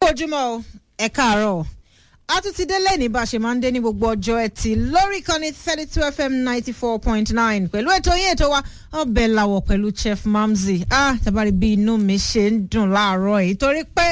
ojúmọ́ o ẹ káàárọ̀ a tún ti dé lẹ́ni bá a ṣe máa ń dé ní gbogbo ọjọ́ ẹtì lórí ìkànnì thirty two fm ninety four point nine pẹ̀lú ètò yín ètò wa ọbẹ̀ làwọ̀ pẹ̀lú chef mamzi ah tabari bí inú mi ṣe ń dùn láàárọ̀ yìí torí pé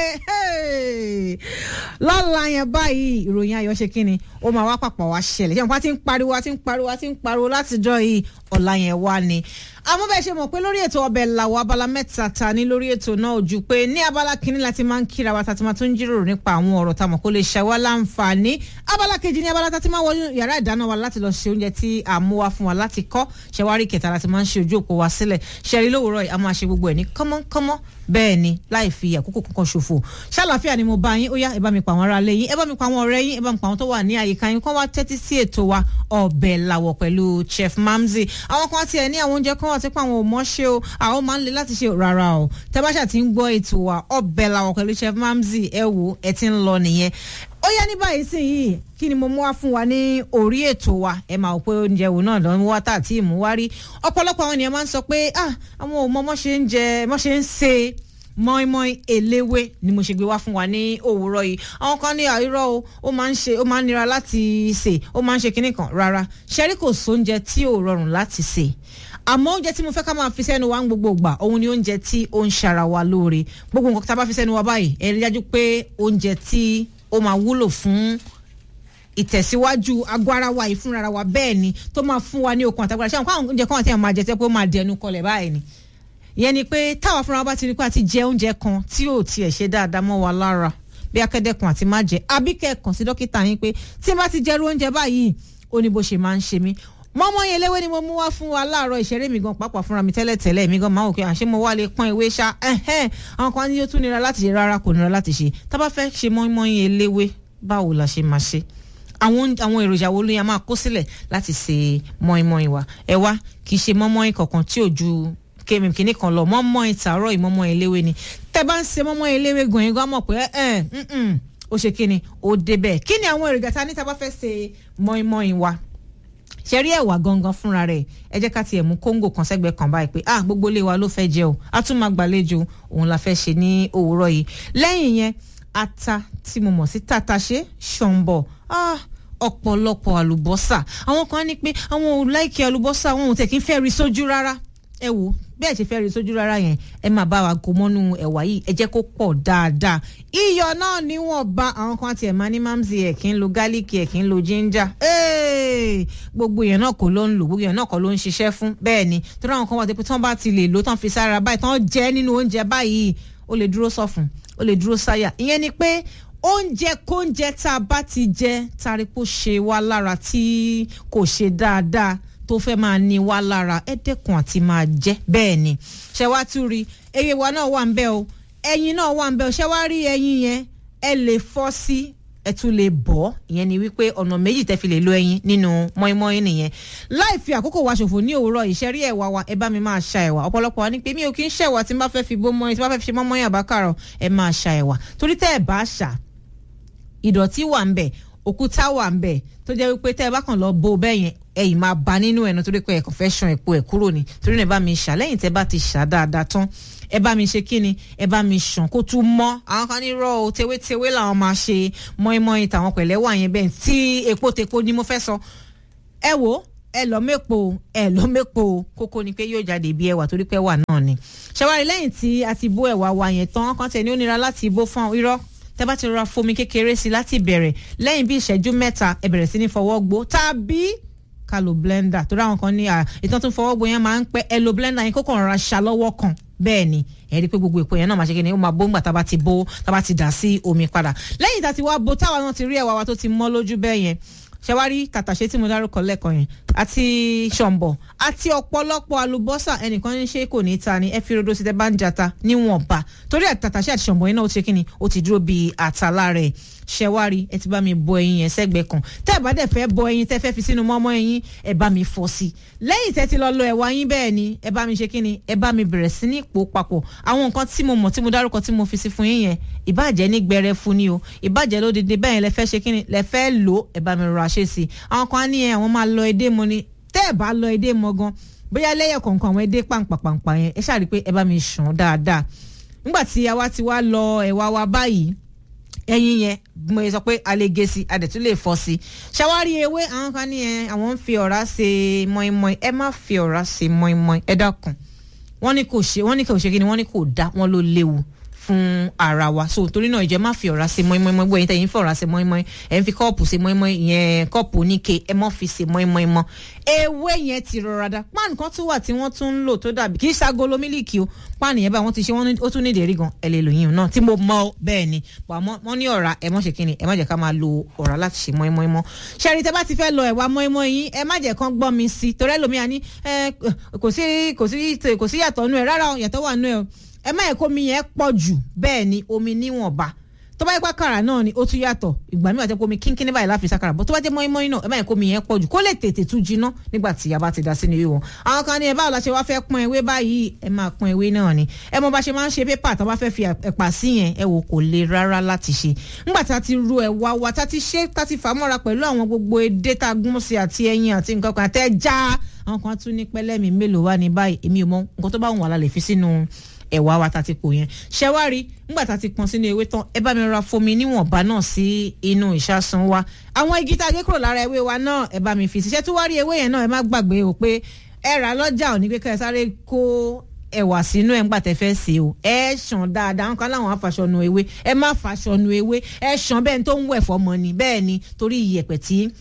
lọ́la yẹn báyìí ìròyìn ayọ̀ ṣe kí ni ó máa wá pàpà wá ṣẹlẹ̀ ṣé wọn pa ti ń pariwo ti ń pariwo ti ń pariwo látijọ́ yìí ọ̀la yẹn wá ni àmọ́ bẹ́ẹ̀ ṣe mọ̀ pé lórí ètò ọbẹ̀ làwọ̀ abala mẹ́ta ta ní lórí ètò náà ojú pé ní abala kínní láti máa ń kíra wa tàti máa tún jíròrò nípa àwọn ọ̀rọ̀ tá a mọ̀ kó lè ṣe wá láǹfààní abala kejì ní abala tàti máa wọ yàrá ìdáná wa láti lọ ṣe oúnjẹ tí a mú wá fún wa láti kọ́ ṣẹwárí kẹta láti máa ń ṣe ojú òpó wa sílẹ̀ ṣẹ̀rí lówùrọ̀ yìí a máa ṣe gbogbo ẹ̀ ní kọ́mọ́kọ́mọ́ bẹ́ẹ̀ ni láì fi àkókò kankan ṣòfò ṣàlàfíà ni mo bá yín ó yá ẹ bá mi pa àwọn ará ilé yín ẹ bá mi pa àwọn ọ̀rẹ́ yín ẹ bá mi pa àwọn tó wà ní àyíká yín kó wá tẹ́tí sí ètò wa ọbẹ̀ làwọ̀ pẹ̀lú chef mamzi àwọn kan tiẹ̀ ní àwọn oúnjẹ kan wà tí pé àwọn ò mọ̀ ṣe o àwọn máa ń le láti ṣe rárá o tẹ́báṣà ti ń gbọ́ ètò wa ọbẹ̀ làwọ̀ pẹ̀lú chef mamzi ẹ wo ẹ ti ń lọ nìyẹn ó yá ní báyìí sìn yìí kí ni mo mú wá fún wa ní orí ètò wa ẹ máa wò pé oúnjẹ wo náà lọ ń wá tà tí ì mú wá rí ọ̀pọ̀lọpọ̀ àwọn ènìyàn máa ń sọ pé ah àwọn ò mọ mọ́ ṣe ń jẹ mọ́ ṣe ń ṣe mọ́ínmọ́ín eléwé ni mo ṣe gbé wá fún wa ní òwúrọ̀ yìí àwọn kan ní àìrọ́ o ó máa ń ṣe ó máa ń nira láti ṣe ó máa ń ṣe kinní kan rárá ṣẹ́rí kò sóúnjẹ tí ò rọrùn láti ṣe àmọ́ oúnjẹ tí mo fẹ́ ká máa fi sẹ́nu wa ń gbogbo gbà òun ni oúnjẹ tí ó ń ṣara wa lóore gbogbo nǹkan tá a bá fi sẹ́nu wa báyìí ẹ rí dájú pé oúnjẹ tí ó máa wúlò fún ìtẹ̀síwájú agbó ara wa ìfúnra wa bẹ́ẹ̀ ni tó máa fún wa ní okun àtàgbàrà ṣé àwọn oúnjẹ kan àti àwọn máa jẹ tẹ́ pé ó máa dẹnu kọlẹ̀ báyìí ni ìyẹn ni pé táwa fúnra bá ti rí pé a ti jẹ oúnjẹ kan tí ò tiẹ̀ ṣe dáadáa mọ́ wa lára bí akẹ́dẹ́kun àti má jẹ àbí kẹ́ẹ̀kan sí dókítà yín pé tí n bá ti jẹ́rú oúnjẹ báyìí ó ní bó ṣe máa ń ṣe mí mọ́mọ́ yẹn léwé ni mo mú wá fún wa láàárọ̀ ìṣeré mi gan pàápàá fúnra mi tẹ́lẹ̀ tẹ́lẹ̀ mi gan máa wò pé àṣé mo wá lè pọ́n ìwé ṣá àwọn kan ní ó tún nira láti ṣe rárá kò nira láti ṣe tá bá fẹ́ ṣe mọ́mọ́ yẹn léwé báwo la ṣe máa ṣe àwọn àwọn èròjà wo ló yẹ máa kó sílẹ̀ láti ṣe mọ́ínmọ́ín wa ẹ wá kì í ṣe mọ́ínmọ́ín kankan tí ò ju kémi kìíní kan lọ mọ́mọ́ ìtàárọ̀ ìmọ́mọ́ eléwé ni tẹ́ bá ń ṣe mọ́mọ́ eléwé gan yín gan mọ̀ pé ẹ ẹ ó ṣe kí ni ó débẹ̀ kí ni àwọn èròjà ta ní tá a bá fẹ́ ṣe mọ́ínmọ́ín wa ṣe rí ẹ̀wà gangan fúnra rẹ̀ ẹ jẹ́ ká tiẹ̀ mú kóńgò kan sẹ́gbẹ̀ẹ́ kan báyìí pé ah gbogbo ilé wa ló fẹ́ jẹ o a tún máa gbàlejò òun la fẹ́ ṣe ní òwúrọ̀ yìí lẹ́yìn yẹn ata tí mo mọ̀ sí tàtàṣé ṣọ̀ǹbọ̀ ah ọ̀pọ̀lọpọ̀ àlùbọ́sà àwọn kan ní pé àwọn ò láìkí àlùbọ́sà àwọn ò tẹ̀ kí n fẹ́ rí sójú rárá ẹ wò bẹ́ẹ̀ ṣe fẹ́ rí sójú rárá yẹn ẹ máa bá wa kó mọ́nú ẹ̀wà yìí ẹ jẹ́ kó pọ̀ dáadáa iyọ̀ náà níwọ̀nba àwọn kan tiẹ̀ máa ní mamsi ẹ̀ kí ń lo gálíkì ẹ̀ kí ń lo ginger gbogbo yẹn náà kò ló ń lò gbogbo yẹn náà kò ló ń ṣiṣẹ́ fún bẹ́ẹ̀ ni torí àwọn kan wà pé tí wọ́n bá ti lè lò tán fi sára báyìí tán jẹ́ nínú oúnjẹ báyìí ó lè dúró sọ̀fun ó lè dúró sáyà ìyẹn ni pé oúnjẹ kóúnjẹ tá a bá ti jẹ taripo ṣe wá lára tí kò ṣe dáadáa tó fẹ́ máa ní wá lára ẹ dẹ́kun àti máa jẹ́ bẹ́ẹ̀ ni ṣe wá tún rí eye wa náà wà ń bẹ́ o ẹyin náà wà ń bẹ́ o ṣe wá rí ẹyin yẹn ẹ lè fọ́ sí ẹ tún lè bọ́ ìyẹn ni wípé ọ̀nà méjì tẹ́ fi lè lo ẹyin nínú mọ́ínmọ́ín nìyẹn láì fi àkókò wa ṣòfò ní òwúrọ̀ ìṣẹ́rí ẹ̀wà wa ẹ bá mi máa ṣa ẹ̀wà ọ̀pọ̀lọpọ̀ wa ní pé mi ò kí ń ṣẹ̀wà tí n bá fẹ́ fi bó mọ́ín tí n bá fẹ́ fi ṣe mọ́mọ́ín àbákàrọ̀ ẹ máa ṣa ẹ̀wà torí tẹ́ ẹ bá ṣà ìdọ̀tí wà ń bẹ̀ òkúta wà ń bẹ̀ tó jẹ́ wípé tẹ́ ẹ bá kàn lọ bo bẹ́ẹ̀ yẹn ẹ̀yìn máa ba nínú ẹ̀ nítorí pé ẹ̀kọ́ fẹ́ ṣan epo ẹ̀ kúrò ní torí náà ẹ bá mi ṣà lẹ́yìn tẹ́ bá ti ṣà dáadáa tán ẹ bá mi ṣe kíni ẹ bá mi ṣàn kó tún mọ́ àwọn kan ní rọ o tewétewé làwọn máa ṣe mọ́ínmọ́ín tàwọn pẹ̀lẹ́ wà yẹn bẹ́ẹ̀ tí epo tepo ni mo fẹ́ sọ ẹ wo ẹ lọ mẹ́po ẹ lọ mẹ́po kókó ni pé yóò jáde bí ẹwà torí pé ẹwà náà ni ṣàwárí lẹ́yìn tí a ti bó ẹ̀wà wa yẹn tán kan tẹ̀ ní ó nira láti bó fún irọ́ tẹ́ bá ti rọra fomi kékeré sí láti bẹ̀rẹ̀ lẹ́yìn bí ìṣẹ́jú mẹ́ta ẹ bẹ̀rẹ̀ sí ní fọwọ́ gbó tàbí ká lo blender torí àwọn kan ní ìtàn tó ń fọwọ́ gbó yẹn máa ń pẹ́ ẹ lo blender yẹn kókò rọra ṣá lọ́wọ́ kan bẹ́ẹ̀ ni ẹ rí i pé gbogbo èpo yẹn náà máa ṣe kí ni ó máa bó ńgbà tá a bá ti bó tá a bá ti dà sí omi padà lẹ́yìn tá a ti wá bó táwa náà ti rí ẹ̀wà wa tó ti mọ́ lójú bẹ́ẹ̀ yẹn ṣẹwárí tàtàṣé tí mo dárúkọ lẹ́ẹ̀kan yẹn àti ṣọ̀m̀bọ̀ àti ọ̀pọ̀lọpọ̀ àlùbọ́sà ẹnìkan ní ṣe kò ní ta ni ẹ fi rodo sí tẹ bá ń jata níwọ̀nba torí tàtàṣé àti ṣọ̀m̀bọ̀ yẹn náà ó ti ṣe kí ni ó ti dúró bíi àtàlà rẹ̀ ṣẹwárí ẹ ti bá mi bọ ẹyin yẹn sẹ́gbẹ̀ẹ́ kan tẹ́ ẹ bá dẹ̀ fẹ́ bọ ẹyin tẹ́ fẹ́ fi sínú mọ́mọ́ ẹyin ẹ bá mi fọ́ sí i lẹ́yìn tẹ́ ti lọ lọ ẹ̀wà yín bẹ́ẹ̀ ni ẹ bá mi ṣe kí ni ẹ bá mi bẹ̀rẹ̀ sí ní pò papọ̀ àwọn nǹkan tí mo mọ̀ tí mo dárúkọ tí mo fi sí fún yín yẹn ìbàjẹ́ ní gbẹrẹ fún ni o ìbàjẹ́ lódìdí bẹ́ẹ̀ yẹn lẹ fẹ́ ṣe kí ni lẹ fẹ́ lò ẹ bá mi rọra ṣe sí i àwọn kan á ní ẹ àwọn máa lọ edé mo ni tẹ́ ẹ bá lọ edé mọ gan bóyá lẹ́yẹ̀ kọ̀ọ̀kan àwọn edé pàǹpàpàǹpà yẹn ẹ ṣáà rí i pé ẹ bá mi ṣàn dáadáa nígbà tí àwa ti wá lọ ẹ̀wà wa báyìí ẹyin yẹn mo sọ pé a lè gé sí a dẹ̀ tún lè fọ́ sí ṣàwárí ewé àwọn kan ní ẹ àwọn ń fi ọ̀rá ṣe mọ́ínmọ́ín ẹ má fi ọ̀rá ṣe mọ́ínmọ́ín ẹ dákun wọ́n ní kò ṣe wọ́n ní kò ṣe kí ni wọ́n ní kò dá wọ́n ló léwu fún ara wa so torí náà ìjẹ́ má fi ọ̀rá ṣe mọ́ínmọ́ín mọ́ gbọ́dọ̀ yín fọ̀rá ṣe mọ́ínmọ́ín ẹ̀ ń fi kọ́ọ̀pù ṣe mọ́ínmọ́ín ìyẹn kọ́ọ̀pù oníke ẹ mọ́ fi ṣe mọ́ínmọ́ín mọ́ ewé yẹn ti rọra dá páànù kan tún wà tí wọ́n tún ń lò tó dàbí kì í ṣagolo mílíkì o páànù yẹn bá wọ́n ti ṣe wọ́n ó tún ní ìdérí gan ẹ lè lò yín náà tí mo mọ bẹ́ẹ̀ ni wọ́n ní ọ̀rá ẹ mọ́ ṣe kí ni ẹ má jẹ́ ká máa lo ọ̀rá láti ṣe mọ́ínmọ́ín mọ́ ṣẹ́rí tẹ́ bá ti fẹ́ lọ ẹ̀wà mọ́ínmọ́ín yín ẹ má jẹ́ kán gbọ́ mi sí torí ẹlòmíà ní kò sí kò sí kò sí yàtọ̀ nù ẹ̀ rárá yàtọ̀ wà nù ẹ̀ ẹ má yẹ kó omi yẹn pọ̀ jù bẹ́ẹ̀ ni omi níwọ̀nba tó bá yẹ pé àkàrà náà ni ó tún yàtọ̀ ìgbà míì wà tẹ́ pé omi kínkínní báyìí láfi sákàrà bó tó bá jẹ́ mọ́ínmọ́ín náà ẹ má yẹ kó omi yẹn pọ̀ jù kó lè tètè tún jiná nígbà tí a bá ti dá sínú ìwé wọn. àwọn kan ní ẹ báwo la ṣe wá fẹ́ pọ́n ewé báyìí ẹ máa pọ́n ewé náà ni ẹ mọ bá ṣe máa ń ṣe pépà tó bá fẹ́ fi ẹ̀pà sí yẹn ẹ wò kò le rárá láti ṣe. nígbà tá a ti ro ẹ̀wà wa tá a ti ṣe tá a ti fà mọ́ra pẹ̀lú àwọn gbogbo edé tá a gún sí àti ẹyin àti nǹkan kan àtẹ́ já àwọn kan tún ní pẹ́lẹ́mì mélòó wá ní báyìí èmi ò mọ nǹkan tó bá wùn wà la lè fi sínú ẹ̀wà wa ta ti pò yẹn ṣẹ́wárí nígbà tá a ti pọn sínú ewé tán ẹ bá mi ra fomi níwọ̀nba náà sí inú ìṣàsùn wa àwọn igi tá a gé kúrò lára ewé wa náà ẹ bá mi fi ṣiṣẹ́ tó wá rí ewé yẹn náà ẹ má gbàgbé o pé ẹ rà lọ́jà ò ní pé ká ẹ sáré kó ẹwà sínú ẹ ń gbà tẹ fẹ́ sí o ẹ ṣàn dáadáa nǹkan láwọn afàṣọnu ewé ẹ má fàṣọnu ewé ẹ ṣàn bẹ́ẹ̀ tó ń wẹ̀ fọmọ ni bẹ́ẹ̀ ni torí iyẹ̀pẹ̀ tí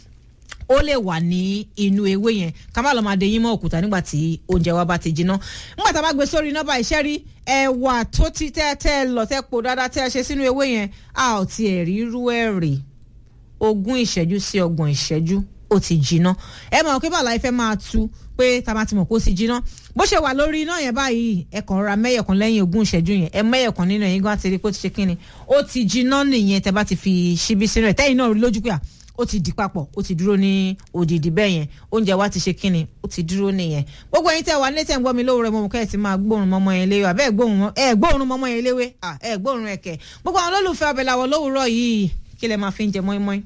ó lè wà ní inú ewé yẹn ká má lọ máa de yín mọ́ òkúta nígbà tí oúnjẹ wa bá ti jiná nígbà tá a bá gbé sórí iná báyìí ṣẹ́rí ẹ̀wà tó ti tẹ́ tẹ́ lọ tẹ́ po dáadáa tẹ́ ṣe sínú ewé yẹn a ò tiẹ̀ rí irú ẹ̀ rè ogún ìṣẹ́jú sí ọgbọ̀n ìṣẹ́jú ó ti jiná ẹ mọ̀ pé bàlá ifẹ̀ máa tu pé tá a bá ti mọ̀ pé ó ti jiná bó ṣe wà lórí iná yẹn báyìí ẹ kàn ra mẹ́yọ̀kan lẹ́yìn ogún ìṣẹ́jú yẹn ẹ mẹ́yọ̀kan nínú ẹ̀yìn gan àti rí pé ó ti ṣe kínni ó ti jiná nìyẹn tẹ́ bá ti fi ṣíbí sínú ẹ̀ tẹ́yìn náà rí lójú pé à ó ti di papọ̀ ó ti dúró ní òdìdí bẹ́ẹ̀ yẹn oúnjẹ wa ti ṣe kínni ó ti dúró nìyẹn gbogbo ẹ̀yin tẹ́ wà nílé tẹ́ ń gbọ́ mi lówùrọ̀ mọ́ kẹ́ ẹ̀ ti máa gbóòórùn mọ́mọ́ yẹn léwé àbẹ́ ẹ̀ gbóòórùn mọ́mọ́ yẹn léwé ẹ̀ gbóòórùn ẹ̀kẹ́ gbogbo àwọn olólùfẹ́ abẹ́láwọ̀ lówùrọ̀ yìí kí lẹ máa fi ń jẹ mọ́ínmọ́ín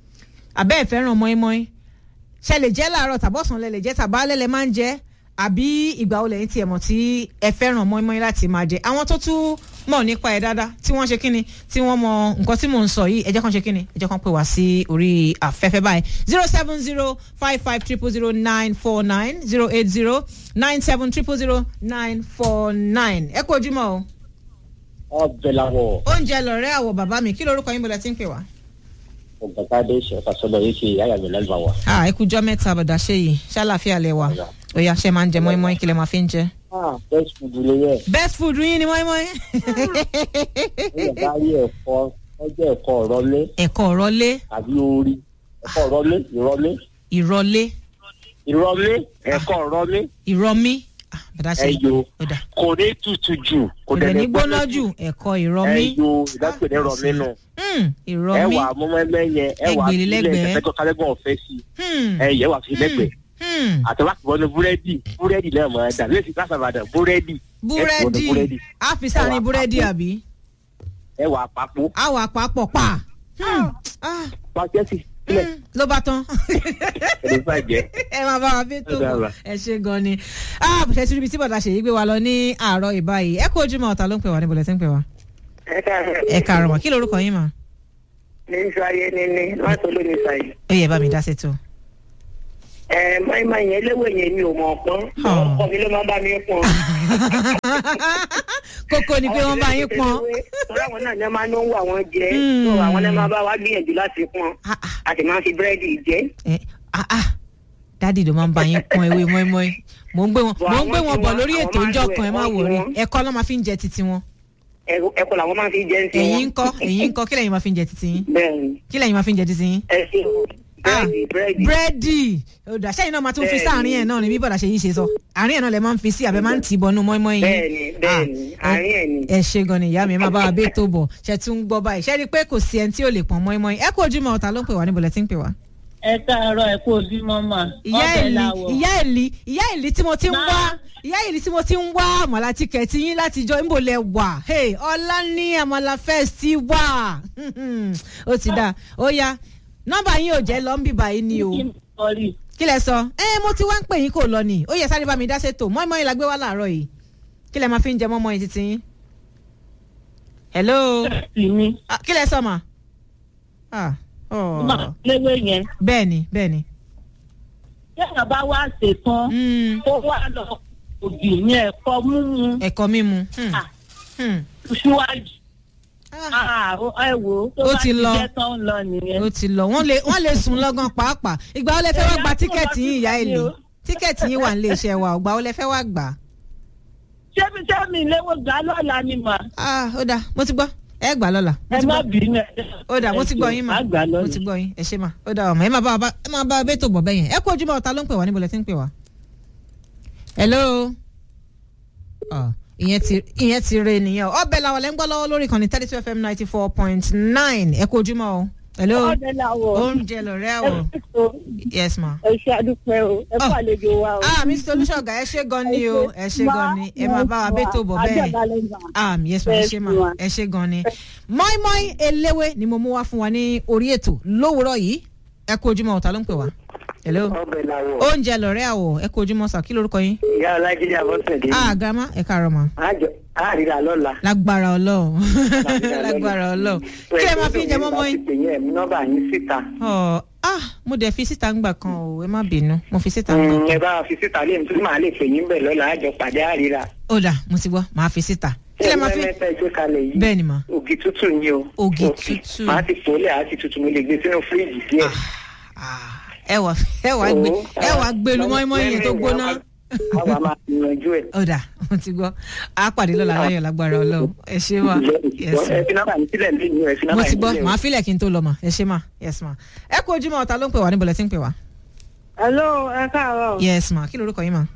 àbẹ́ ẹ̀ fẹ́ràn mọ́ínmọ́ín ṣe lè jẹ́ láàárọ̀ tàbọ̀sán lẹ lè jẹ́ tàbálẹ̀ lẹ máa ń jẹ́ àbí ìgbà wo lẹ́yìn tí ẹ mọ̀ tí ẹ fẹ́ràn mọ́ínmọ́ín láti máa jẹ àwọn tó tún mọ̀ nípa ẹ̀ dáadáa tí wọ́n ṣe kíni tí wọ́n mọ nǹkan tí mò ń sọ yìí ẹ jẹ́ kàn ṣe kíni ẹ jẹ́ kàn pè wá sí orí afẹ́fẹ́ báyìí zero seven zero five five triple zero nine four nine zero eight zero nine seven triple zero nine four nine ẹ kú ojúmọ́ o. ọbẹ̀ làwọ̀. oúnjẹ lọ̀rẹ́ àwọ̀ bàbá mi kí lorúkọ yín bọ̀dọ̀ tí ń pè wá. ọ̀gátádé ṣẹ̀fàṣọlọ yìí ṣe ìyá mi lẹ́nu wa. a ẹ kú jọ́ mẹ́ta bọ̀dà ṣe yìí ṣàlàfíà lẹ wà ó yá ṣe máa ń jẹ mọ́ínmọ́ín kí lẹ máa fi ń jẹ. ah best food lè yẹ. best food yín ni mọ́ínmọ́ín. ó yẹ ká rí ẹ̀fọ́ ọjọ́ ẹ̀kọ́ ọ̀rọ̀lé ẹ̀kọ́ ọ̀rọ̀lé tàbí orí ẹ̀kọ́ ọ̀rọ̀lé ìrọ̀lé ìrọ̀lé ìrọ̀lé ẹ̀kọ́ ọ̀rọ̀lé ìrọ̀mí Ah, bọ̀dà ṣe yìí ẹ̀yọ ó dà kò ní tutù jù kò dẹ̀ ní gbóná jù ẹ̀kọ́ ìrọ̀mí ẹ̀yọ ìdápẹ̀ ní rọ̀mí nù Hmm, ìrọ̀mí ẹ̀wà mọ́mọ́lẹ́ yẹn ẹ̀wà Ẹgbẹ̀rún sílẹ̀ lẹ́gbẹ̀ẹ́. ẹ̀fẹ́jọ́ kálẹ́gbọ̀n ọ̀fẹ́ sí Hmm, ẹ̀yẹ wà fi lẹ́gbẹ̀ẹ́ hmm. àtẹwàkùbọ̀nù búrẹ́dì búrẹ́dì náà mọ̀ ẹ́ dà lẹ́sìn kásábàdàn búrẹ́dì búrẹ́dì búrẹ́dì á fi sáàrin Ẹ̀wà búrẹ́dì papọ̀. àbí ẹ̀wà àpapọ̀ àwọ̀ àpapọ̀ pa Hmm, ah, pàṣẹ́sì sílẹ̀ hmm, ló bá tán ẹ̀dùn bàjẹ́. ẹ máa bá wa fi tó Ó dára. ẹ ṣe gan ni ah ṣe tí ibi tí bọ̀dà ṣèyí gbé wa lọ ní àárọ̀ ìbáyìí ẹ kú ojúmọ́ ọ̀tá ló ń pè wá níbo lẹ ti ń pè wá ẹ káàárọ̀. ẹ kàrọ̀ mọ́ kí lorúkọ yín mà ní sáyé níní láti olómi sáyé. ó yẹ bá mi dá sí tó. ẹ máìmá yẹn léwé yẹn mi ò mọ̀ pọ́n Ah. ọkọ mi ló máa ń bá mi pọ́n. kókó ni pé wọ́n bá yín pọn torí àwọn náà ní máa ń wà wọ́n jẹ Hmm. tó àwọn náà máa bá wa gbìyànjú láti pọ́n Ah, ah, a sì máa ń fi búrẹ́dì jẹ. eh, ah, ah. dádì ló máa ń bá yín pọn ewé mọ́ínmọ́ín mò ń gbé wọn Bọ̀ mò ń gbé àwọn wọn tí bọ̀ wọ́n- lórí àwọn ètò máa ń ìjọ lo kan ẹ má ẹ̀kọ́ wòrí tiwọn. ẹ̀kọ́ ló máa fi ń jẹ titi wọn Ẹ- ẹ̀kọ́ làwọn máa ń fi jẹ ń tiwọn. ẹ̀yin ń kọ́ ẹ̀yin ń kọ́ kí lẹ́yìn máa fi ń jẹ titi yín bẹ́ẹ̀ni kí lẹ́yìn máa fi ń jẹ titi yín. ẹ ṣe búrẹ́dì búrẹ́dì. búrẹ́dì ọ̀dà sẹ́yìn náà máa tún fi Bẹ́ẹ̀ni. sáàrin ẹ̀ náà ni bí bọ̀dà ṣe yín ṣe sọ àárín ẹ̀ náà lẹ máa ń fi sí àbẹ máa ń tì í bọnú mọ́ínmọ́ín yín. bẹ́ẹ̀ni bẹ́ẹ̀ni Ah, àárín ẹ̀ ni. ẹ ṣe gan ni ìyá mi ẹ máa bá wa bẹ́ẹ̀ tó bọ̀ ṣe tún ń gbọ́ báyìí ṣe rí i pé kò sí ẹni tí ò lè pọ̀n mọ́ínmọ́ín ẹ kú ojúmọ́ ọ̀tá ló ń pè wá níbo lẹ ti ń pè wá. ẹ káàárọ̀ ẹ kú ojúmọ́ mà ìyá ọbẹ̀ ìlí làwọ̀ ìyá ìlí ìyá ìlí tí mo ti ń Má. wá ìyá ìlí tí mo ti ń wá àmàlà tíkẹ̀tì yín láti jọ níbo lẹ wà Hey, ọlá ní àmàlà fest ti wà ó ti dà ó yá nọ́mbà yín ò jẹ́ lọ́nbì báyìí ni o kí n sọrí kí lẹ sọ ẹ mo ti wá ń pè yín kò lọ ni ó yẹ sáré bá mi dá ṣètò mọ́ínmọ́ín la gbé wá láàárọ̀ yìí kí lẹ máa fi ń jẹ mọ́ínmọ́ín títí yín. hello sí mi Ah, kí lẹ sọ mà ah Mà oh. léwé yẹn. bẹ́ẹ̀ni bẹ́ẹ̀ni. Téèyàn bá wá ṣetán, Mm. ó wá lọ òbí ní ẹ̀kọ́ mímu ẹ̀kọ́ mímu. Hmm. Ah. Hmm. síwájú. Ah, Ah, ó- ẹ wò ó tó Ó bá ti ti lọ. jẹ́ tán lọ nìyẹn. ó ti lọ wọ́n lè wọ́n lè sùn lọ́gán pàápàá ìgbà wo lẹ fẹ́ wá gba Ẹ̀yà tíkẹ́ẹ̀tì yín ìyá tó lọ sí èlé ìpàdé o. tíkẹ́ẹ̀tì yín wà nílé iṣẹ́ wa ìgbà wo lẹ fẹ́ wá gbà á. Ṣébi sẹ́mi léwó gbà lọ́la ni mà. ah ó dáa mo ti gbọ́ ẹ gbà lọ́la mo Ẹ ti má gbọ́ bínú ẹ. ó dáa mo ti gbọ́ yín mà Má gbà mo lọ́la. ti gbọ́ yín ẹ ṣe mà ó dáa ọmọ ẹ máa bá wa bá ẹ máa bá wa bẹ́ẹ̀ tó bọ̀ bẹ́ẹ̀ yẹn ẹ kú ojúmọ́ ọ̀tá ló ń pè wá níbo lẹ ti ń pè wá. hello Ah, ìyẹn ti ìyẹn ti re nìyẹn o ọbẹ̀ làwọn lẹ́ ń gbọ́ lọ́wọ́ lórí ìkànnì thirty two fm ninety four point nine ẹ kú ojúmọ́ o hello ọdẹ làwọ oúnjẹ lọ̀rẹ́ àwọ̀ yes ma. ẹ ṣe àdúpẹ́ o ẹ kó Oh. àlejò wa o. ah mr olùṣọ́gà ẹ ṣe gan ni o ẹ ṣe gan ni ẹ máa bá wa bẹ́ẹ̀ tó bọ̀ bẹ́ẹ̀ ah yes ma ẹ ṣe ma ẹ ṣe gan ni mọ́ínmọ́ín eléwé ni mo mú wá fún wa ní orí ètò lówùúrọ̀ yìí ẹ kú ojúmọ́ ọ̀tá ló ń pè wá hello ọbẹ̀ làwọ̀ oúnjẹ lọ̀rẹ́ àwọ̀ ẹ kú ojúmọ́ sà kí lorúkọ yín ìyá ọlájídé àbọ̀sẹ̀dé ah grandma ẹ káàárọ̀ ma àjọ àríra lọ́la. lágbára ọlọ́run lágbára ọlọ́run kí ẹ máa fi ń jẹ mọ́mọ́ yín láti pè yín ẹ̀mí nọ́mbà yín síta. Ọ̀, ah mo dẹ̀ fi síta ń gbà kan o ẹ má bínú mo fi síta ń gbà Mm, kan ẹ bá fi síta lé mi tí màá lè pè yín bẹ̀ lọ́la àjọ pàdé àríra. ó dà mo ti gbọ́ màá fi síta kí lẹ máa fi mẹ́ta ìgbé kalẹ̀ yìí. bẹ́ẹ̀ ni mà ògì tútù ni o. Ògì Ògì. tútù. màá ti pòólẹ̀ àti tútù mo lè gbé sínú fíríjì díẹ̀. Ah, ẹ wà ẹ wà gbé ẹ wà gbé lu mọ́ínmọ́ín yẹn tó gbóná. àwa máa yanjú ẹ̀. ó dà mo ti gbọ́ a pàdé lọ́la láyọ̀ lágbára ọlọ́run ẹ ṣé mà yes ẹ ma fi nọ́mbà yín sílẹ̀ lẹ́yìn ẹ fi mo nọ́mbà ti yín gbọ́ sílẹ̀ o. màá filẹ̀ kí n tó lọ mà ẹ ṣé mà yes ma ẹ kú ojúmọ́ ọ̀tá ló ń pè wá níbo lẹ ti ń pè wá hello ẹ káàárọ̀ yes ma kí lorúkọ yín ma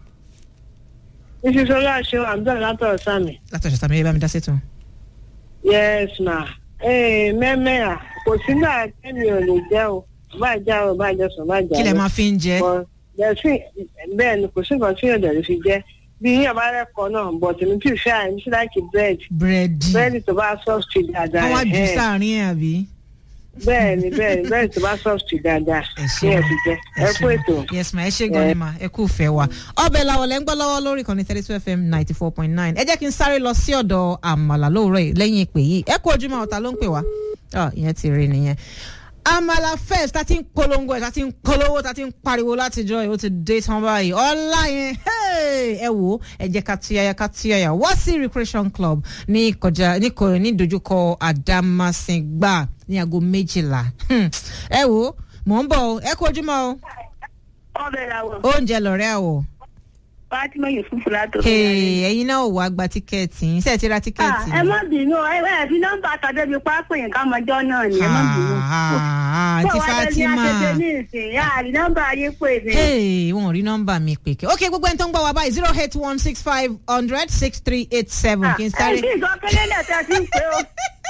ìṣiṣọlá ṣe àbúrò látọ̀ sàmì látọ̀jọ́ tàbí ẹ bá mi dá sí tún. yes ma ee mẹ́mẹ́à kò sí náà kẹ́mi ò lè jẹ́ o bá já o bá jẹ sùn bá jà kí lẹ máa fi ń jẹ But bẹ́ẹ̀ sí bẹ́ẹ̀ ni kò sí nǹkan tí yóò dẹ̀ fi jẹ́ bí yíyan bá rẹ́kọ̀ọ́ náà bọ̀ tèmi tí ì fẹ́ àìní sí láìkí bírèdì búrẹ́dì bírèdì tó bá sọ́ọ̀tì dáadáa wọ́n wá jù ẹ̀hẹ́n. sáàrin ẹ̀ àbí. bẹ́ẹ̀ ni bẹ́ẹ̀ ni bírèdì tó bá sọ́ọ̀tì dáadáa ẹ ṣé kí ẹ ma fi jẹ ẹ kú ètò. yes ma ẹ ṣé gan ni ma ẹ kú fẹ́ wa ọbẹ̀ làwọn lẹ́ ń gbọ́ lọ́wọ́ lórí ìkànnì thirty two fm ninety four point nine ẹ jẹ́ kí n sáré lọ sí ọ̀dọ̀ àmàlà lóòrọ̀ yìí lẹ́yìn ìpè yìí ẹ kú ojúmọ́ ọ̀tá ló ń pè wá ọ ìyẹn ti rí nìyẹn àmàlà fest tá ti ń polongo ẹ̀ tá ti ń polówó tá ti ń pariwo látijọ́ yìí ó ti dé tán báyìí ọ̀la yẹn hey, ẹ wò ó ẹ jẹ́ ká tuyaya ká tuyaya wá sí recreation club ní ìkọjá ní kò ní dojúkọ Àdámàsìngbà ní aago méjìlá Hmm, ẹ wò ó mò ń bọ̀ o ẹ kú ojúmọ́ o ọbẹ̀ làwọ̀ oúnjẹ lọ̀rẹ́ àwọ̀ Fatima Yusufu látò. Hey, ẹ̀yin náà ò wá gba tíkẹ́ẹ̀tì yín ṣe é ti ra tíkẹ́ẹ̀tì ẹ ni? má bínú ẹ ẹ fi nọ́mbà tàdé bíi pápẹ́ yẹn ká mọjọ́ náà ni ẹ má bínú. Ah, àǹtí Fatima àtẹ̀tẹ̀ ní ìsìn yá àrí nọ́mbà yín pè mí. Hey, wọn ò rí nọ́mbà mi pè kí ok gbogbo ẹni tó ń gbọ́ wá báyìí zero eight one six five hundred six three eight seven kí n ẹ sáré. bí ìsọkẹ́lẹ́ lẹ̀ tẹ́ sí pé o.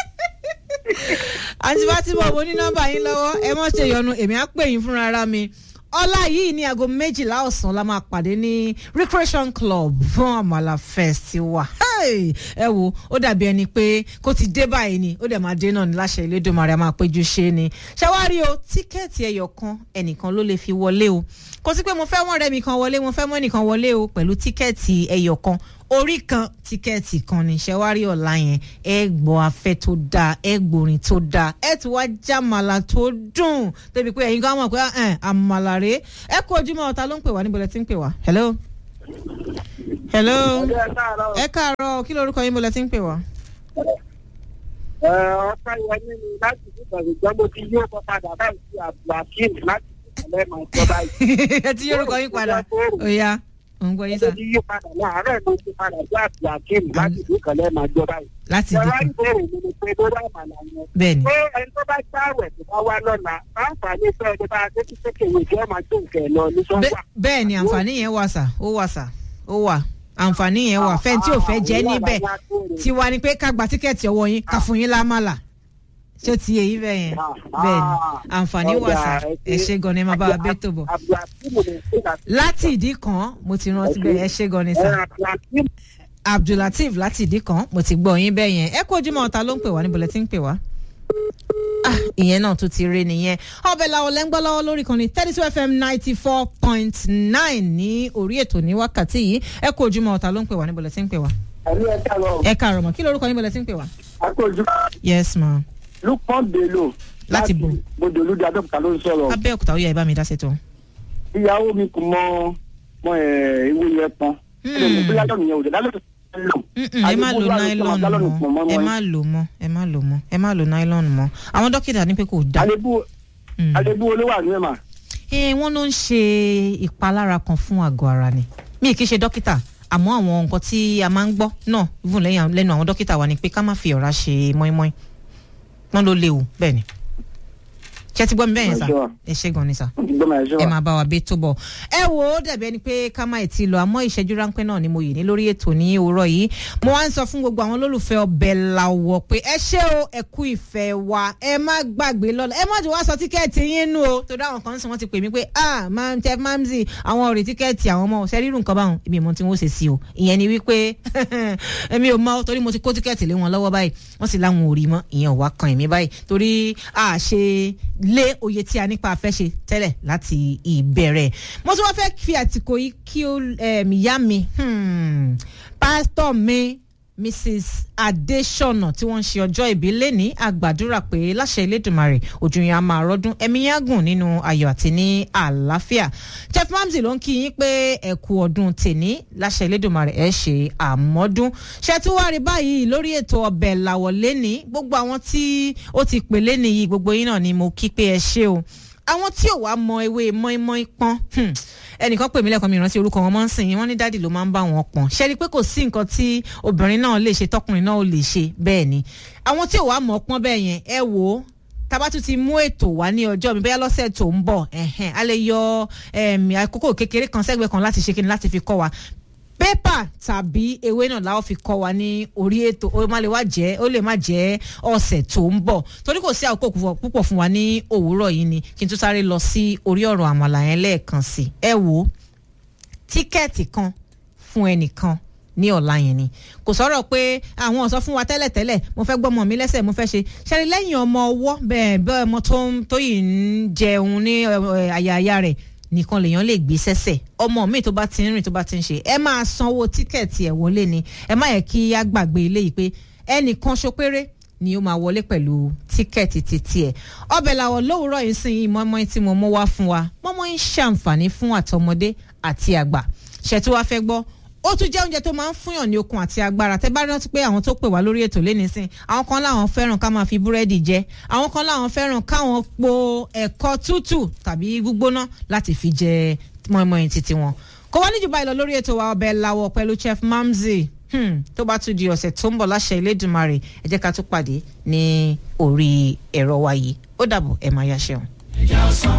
àǹtí Fatima mo ní nọ́mbà yín lọ́wọ́ ẹ mọ̀ ṣe yọnu èmi á pè yín fúnra ara mi ọlá yìí ní aago méjìlá ọ̀sán la máa pàdé ní recreation club fún àmàlà fest wa Hey! ẹ wo ó dàbí ẹni pé kó ti dé báyìí ni ó dẹ̀ máa dé náà ní láṣẹ Elédùmarè a máa péjú ṣe ni ṣàwárí o tíkẹ́ẹ̀tì ẹyọ kan ẹnìkan ló lè fi wọlé o kò sí pé mo fẹ́ wọ́n rẹ́ mi kan wọlé mo fẹ́ mọ́ ẹnìkan wọlé o pẹ̀lú tíkẹ́ẹ̀tì ẹyọ kan orí kan tíkẹ́ẹ̀tì kan ní ṣẹ́wárí ọ̀la yẹn ẹ gbọ́ afẹ́ tó dáa ẹ gbòrin tó dáa ẹ tún wá jámàlà tó dùn débi pé ẹ̀yin kan mọ̀ pé ẹ̀ àmàlà rèé ẹ kú ojúmọ́ ọ̀tá ló ń pè wá níbo lẹ ti ń pè wá hello hello ẹ káàárọ̀ kí lorúkọ yín bó lẹ ti ń pè wá. ọ̀pá ìwọlé ni láti ìgbà ìgbà mo ti yóò kọ́ padà báyìí sí abdulhakeem láti ìpínlẹ̀ máa jọ báyìí. ẹ ti yorùkọ yín padà ó yá ò ń gbọ́ yín sá mo ti yí padà láàárọ̀ mo ti padà sí abdulhakeem láti ìpínlẹ̀ máa jọ báyìí. láti ẹ̀rọ dìbò ìbéèrè mi ni pé lórí àmàlà yẹn. bẹ́ẹ̀ ni pé ẹni tó bá gbààwẹ̀ tó bá wá lọ́la àǹfààní fẹ́ ẹni bá a tẹ́tí sókè ìwé tí wọ́n máa tó nǹkan ẹ̀ lọ ní sọ́wọ́. Bẹ́- bẹ́ẹ̀ ni àǹfààní yẹn wà sà ó wà sà ó wà àǹfààní yẹn wà fẹ́ni tí ò fẹ́ jẹ́ níbẹ̀ tiwa ni pé ká gba tíkẹ́ẹ̀tì ọwọ́ yín ká fún yín lámàlà ṣé ó ti yé yín bẹ́ẹ̀ yẹn bẹ́ẹ̀ ni àǹfààní wà sà ẹ ṣé gan ni ẹ máa bá wa bẹ́ tó bọ̀ abdulhakeem ló ń pè láti láti ìdí kan mo ti rántí bẹ́ẹ̀ ẹ ṣé gan ni sà abdulhakeem abdulateef láti ìdí kan mo ti gbọ́ yín bẹ́ẹ̀ yẹn ẹ kú ojúmọ́ ọ̀tá ló ń pè wá níbo lẹ ti ń pè wá. Ah, ìyẹn náà tún ti rí nìyẹn ọbẹ̀ làwọn lẹ́ ń gbọ́ lọ́wọ́ lórí kan ní thirty two fm ninety four point nine ní orí ètò ní wákàtí yìí ẹ kú ojúmọ́ ọ̀tá ló ń pè wá níbo lẹ ti ń pè wá. ẹ̀mí ẹ̀ ká lọ ẹ káàárọ̀ mọ́ kí lórúkọ níbo lẹ ti ń pè wá. akójú yes ma lukman bello láti bò bòdò olùdí abẹ́òkúta ló ń sọ̀rọ̀ abẹ́òkúta ó yẹ ẹ bá mi dá sẹ́tọ̀. ìyàwó mi kò mọ mọ ẹ ewé yẹn pọn ẹ lè mú bí lálọ́ nìyẹn òjò lálọ́ lò. Mm-mm, ẹ má lo nylon mọ́ ẹ má lò mọ́ ẹ má lò mọ́ ẹ má lo nylon mọ́ àwọn dókítà ní pé kò dáa. àlébù Mm. àlébù olówó àánú ẹ̀ mà. ẹ wọ́n ló ń ṣe ìpalára kan fún àgọ́ ara ni mi kì í ṣe dókítà àmọ́ àwọn nǹkan tí a máa ń gbọ́ náà even lẹ́yìn lẹ́nu àwọn dókítà wa ni pé ká má fi ọ̀rá ṣe mọ́ínmọ́ín wọ́n ló léwu bẹ́ẹ̀ ni ṣé ẹ ti gbọ́ mi bẹ́ẹ̀ yẹn sà Ẹ ṣé wa. ẹ ṣé gan ni sà wọ́n ti gbọ́ mà ẹ ṣe ẹ wà. máa bá wa bí tó bọ̀ ẹ wò ó dàbí ẹni pé ká má ti lọ àmọ́ ìṣẹ́jú ráńpẹ́ náà ni mo yìí ní lórí ètò ní òwúrọ̀ yìí mo wá ń sọ fún gbogbo àwọn olólùfẹ́ ọbẹ̀ làwọ̀ pé ẹ ṣé o ẹ kú ìfẹ́ wa ẹ má gbàgbé lọ́la ẹ má jù wá sọ tíkẹ́ẹ̀tì yín nù o torí àwọn kan ń sọ wọ́n ti pè mí pé ah máa tẹ mamzi àwọn ọ̀rẹ́ tíkẹ́ẹ̀tì àwọn ọmọ ọ̀sẹ̀ rírun nǹkan báwọn ibi ìmọ̀ tí wọ́n ṣe sí o ìyẹn ni wípé èmi ò mọ torí mo ti kó tíkẹ́ẹ̀tì lé wọn lọ́wọ́ báyìí wọ́n sì láwọn ò rí mọ́ ìyẹn ò wá kan èmi báyìí torí a ṣe lé oye tí a nípa afẹ́ ṣe tẹ́lẹ̀ láti ìbẹ̀rẹ̀ mo tún wá fẹ́ fi àtìkò yìí kí ó ẹ̀m, ìyá mi hmm, pásítọ̀ mi mrs adesona tí wọ́n ń ṣe ọjọ́ ìbí lẹ́ni àgbàdúrà pé láṣẹ elédùnmarè ojú yẹn a máa rọ́dún ẹ̀mí yẹn á gùn nínú ayọ̀ àti ní àlàáfíà jeff mamzi ló ń kí yín pé ẹ kú ọdún tèní láṣẹ elédùnmarè ẹ ṣe àmọ́dún ṣe tí wàá rí báyìí lórí ètò ọbẹ̀ làwọ̀ lẹ́ni gbogbo àwọn tí ó ti pè lẹ́ni yìí gbogbo yín náà ni mo kí pé ẹ ṣe o àwọn tí ò wá mọ ewé mọ́ínmọ́ín pọ́n hmm, ẹnìkan pè mí lẹ́kọ̀ọ́ mi ìrántí orúkọ wọn mọ́ ń sìn yín wọ́n ní dádì ló máa ń bá wọn pọ̀n ṣe rí i pé kò sí nǹkan tí obìnrin náà lè ṣe tọkùnrin náà ò lè ṣe bẹ́ẹ̀ ni àwọn tí ò wá mọ̀ pọ́n bẹ́ẹ̀ yẹn ẹ wò ó tabatu ti mú ètò wá ní ọjọ́ mi bóyá lọ́sẹ̀ tó ń bọ̀ ẹ̀hẹ́n, a lè yọ em, àkókò kékeré kan sẹ́gbẹ̀ẹ́ kan láti ṣe kíni láti fi kọ́ wa pépà tàbí ewé náà la ó fi kọ́ wa ní orí ètò ó má lè wá jẹ́ ó lè má jẹ́ ọ̀sẹ̀ tó ń bọ̀ torí kò sí àkókò púpọ̀- púpọ̀ fún wa ní òwúrọ̀ yìí ni kí n tún sáré lọ sí orí ọ̀rọ̀ àmàlà yẹn lẹ́ẹ̀kan sí i ẹ wò ó tíkẹ́ẹ̀tì kan fún ẹnìkan ní ọ̀la yẹn ni kò sọ̀rọ̀ pé àwọn ọ̀sọ́ fún wa tẹ́lẹ̀tẹ́lẹ̀ mo fẹ́ gbọ́mọ mi lẹ́sẹ̀ mo fẹ́ ṣe ṣẹ́ni lẹ́yìn ọmọ ọwọ́ bẹ́ẹ̀ bẹ́ẹ̀ ọmọ tó ń tó yìí ń jẹun ní ẹ, àyà àyà rẹ̀ nìkan lèèyàn lè gbé sẹ́sẹ̀ ọmọ mi tó bá ti ń rìn tó bá ti ń ṣe ẹ máa sanwó tíkẹ́ẹ̀tì ẹ̀ wọlé ni ẹ má yẹ kí á gbàgbé eléyìí pé ẹnìkan ṣo péré ni ó máa wọlé pẹ̀lú tíkẹ́ẹ̀tì títí ẹ̀ ọbẹ̀ làwọ̀ lówùúrọ̀ yìí sìn yìí mọ́mọ́ tí mo mú wá fún wa mọ́mọ́ ń ṣàǹfààní fún àtọmọdé àti àgbà ṣètò wa fẹ́ gbọ́ ó tún jẹ́ oúnjẹ tó máa ń fúnyàn ní okun àti agbára tẹ́ bá rántí pé àwọn tó pè wá lórí ètò lẹ́ni sìn àwọn kan láwọn fẹ́ràn ká máa fi búrẹ́dì jẹ àwọn kan láwọn fẹ́ràn káwọn po ẹ̀kọ tútù tàbí gbígbóná láti fi jẹ mọ́ìmọ́ìn títí wọn kò wá níjú báyìí lọ lórí ètò wa ọbẹ̀ làwọ̀ pẹ̀lú chef mamzi hmm, tó bá tún di ọ̀sẹ̀ tó ń bọ̀ láṣẹ Elédùmarè ẹ jẹ́ ká tún pàdé ní orí ẹ̀rọ wa yìí ó dàbọ̀ ẹ̀ máa yá ṣeun.